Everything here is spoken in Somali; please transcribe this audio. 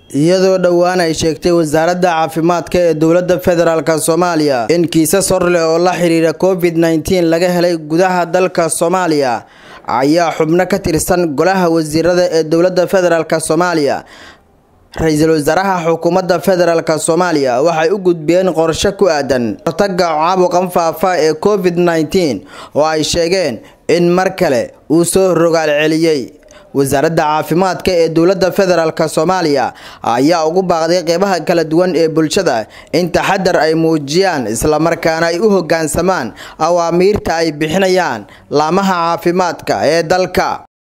iyadoo dhowaan ay sheegtay wasaaradda caafimaadka ee dowladda federaalk soomaaliya in kiisas hor leh oo la xiriira covid nneteen laga helay gudaha dalka soomaaliya ayaa xubno ka tirsan golaha wasiirada ee dowladda federaalk soomaaliya ra-iisul wasaaraha xukuumadda federaalk soomaaliya waxay u gudbiyeen qorshe ku aadan hortaga caabuqan faafa ee covid nneteen oo ay sheegeen in mar kale uu soo rogaal celiyey wasaaradda caafimaadka ee dowladda federaalk soomaaliya ayaa ugu baaqday qeybaha kala duwan ee bulshada in taxadar ay muujiyaan islamarkaana ay u hogaansamaan awaamiirta ay bixinayaan laamaha caafimaadka ee dalka